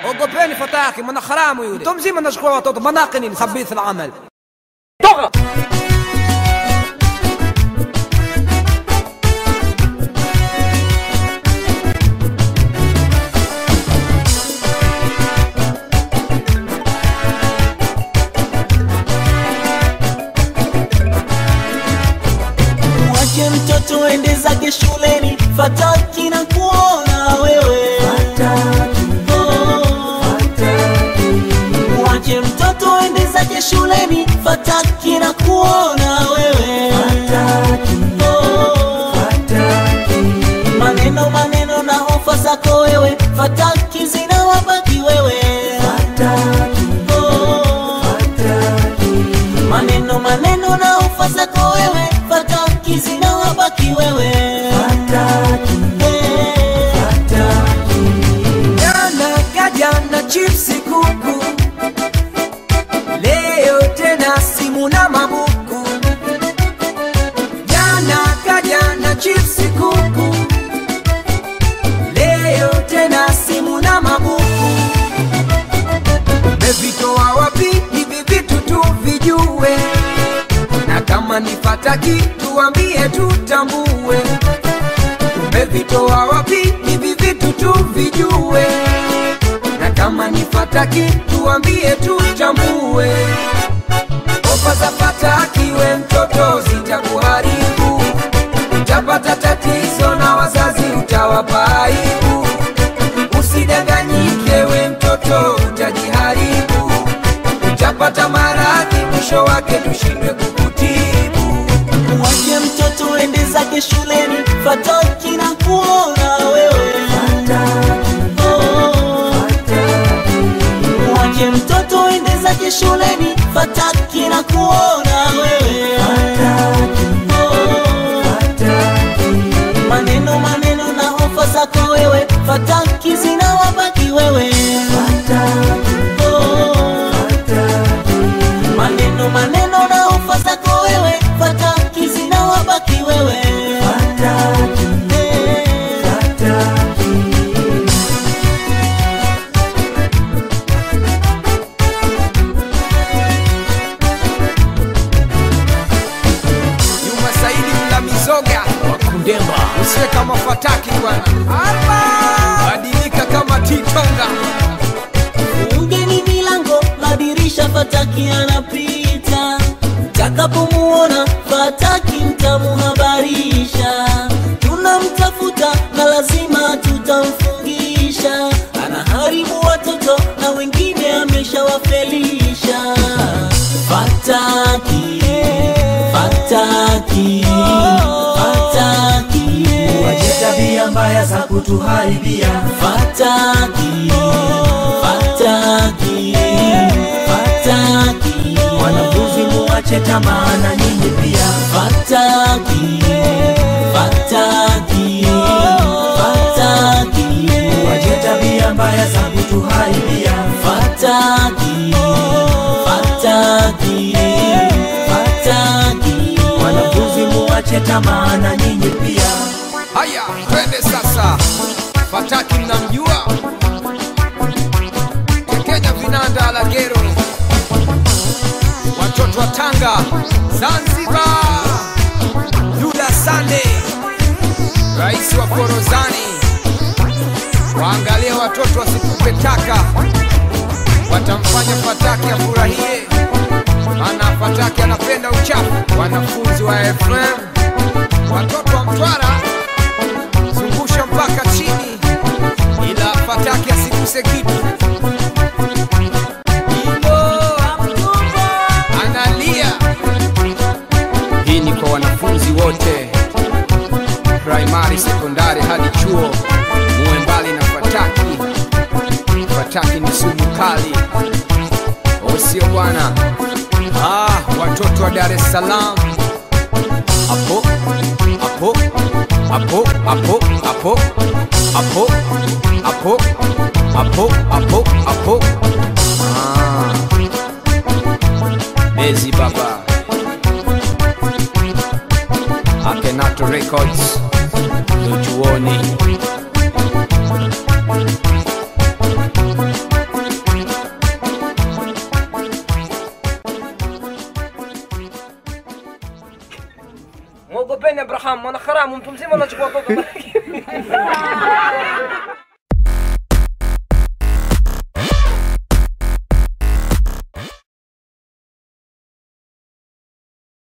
ogopeni fataki mwana haramu yule mtu mzima anachukua watoto manake nini khabith alamal toka Mwache mtoto ende zake shuleni, fataki na kuona wewe. Oh. Mwache mtoto ende zake shuleni, fataki na kuona wewe. Oh. Maneno maneno na hofa zako wewe, fataki zinawabaki wewe. Oh. Maneno maneno na hofa zako wewe, fataki zinawabaki wewe. Eh. jana kajana chipsi kuku leo tena simu na mabuku jana kajana chipsi kuku leo tena simu na mabuku umevitoa wapi hivi vitu tuvijue na kama nifataki tuambie tutambue umevitoa wapi hivi vitu tuvijue na kama ni fataki tuambie tutambue ofa za fataki we mtoto zitakuharibu utapata tatizo na wazazi utawapa aibu usidanganyike we mtoto utajiharibu utapata maradhi mwisho wake tushindwe kukutibu Mwache mtoto ende zake shuleni, fataki na kuona wewe. Oh. Mwache mtoto ende zake shuleni, fataki na kuona wewe. Oh. Maneno maneno na hofa zako wewe, fataki zinawabaki wewe. Oh. Maneno maneno na hofa zako wewe, fataki zinawabaki wewe. Eh. Juma Saidi mla mizoga wakundemba usiwe kama fataki bwana Alba! badilika kama titonga Fungeni milango, madirisha, fataki anapita. Mtakapomuona fataki mtamuhabarisha, tunamtafuta na lazima tutamfungisha. Anaharibu watoto na wengine ameshawafelisha. Fataki, fataki, fataki, Wache tabia mbaya za kutuharibia fataki, fataki, fataki, wanafunzi, muwache tamaa na nyinyi pia. fataki, fataki, fataki, Wache tabia mbaya za kutuharibia fataki, fataki, fataki, wanafunzi, muwache tamaa na nyinyi pia. haya twende sasa fataki mnamjua kekenya vinanda la gero watoto wa tanga zanzibar yuda sande rais wa korozani waangalie watoto wasitupe taka watamfanya fataki afurahie maana fataki anapenda uchafu wanafunzi wa fm watoto wa mtwara zungusha mpaka chini ila fataki asiguse kitu analia hii ni kwa wanafunzi wote primary sekondari hadi chuo muwe mbali na fataki fataki ni sumu kali osio bwana ah, watoto wa dar es salaam hapo hapo hapo hapo hapo hapo hapo hapo hapo hapo Ah. bezi baba akenato records ndo chuoni mwogopeni Abraham mwana haramu, mtu mzima anachukua watoto